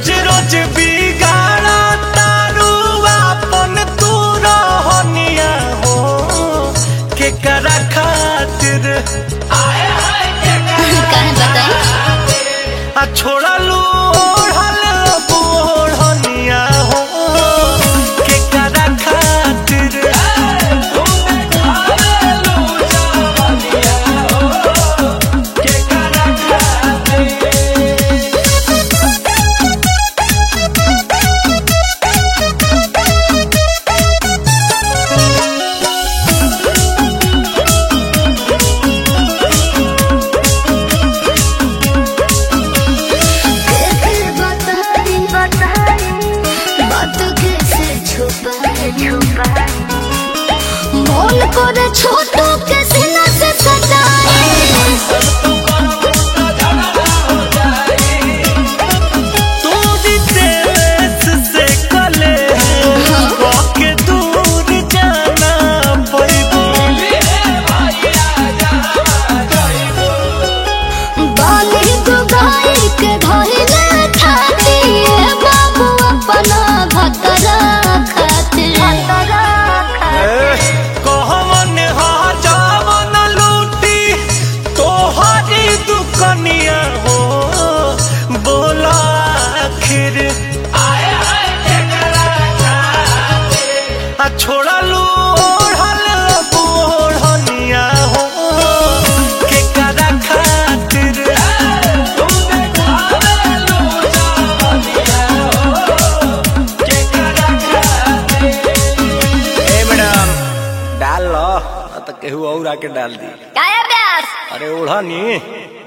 रोज रोज बिगाड़ा तारू अपन तू रहनिया हो के करा खातिर काहे बताई आ छोड़ा लू ओढ़ल बोढ़निया हो के करा खातिर के करा खातिर कैसे बताई बताई बात कैसे छुपाई छुपाई मोल करे छोटू के सीना से सजाई तोरी देश से कले के दूर जाना पैबू बाली दुगाई के धइले खाती ए बाबू अपना भतरा खातिर कहवन जावन लूटी तोहरी दुकनिया हो बोला आखिर आ छोड़ा लू ओढ़ल बोढ़निया हो के करा खातिर के करा खातिर ए मैडम डाल लो तो केहू और आके डाल दी काया प्यास अरे ओढ़नी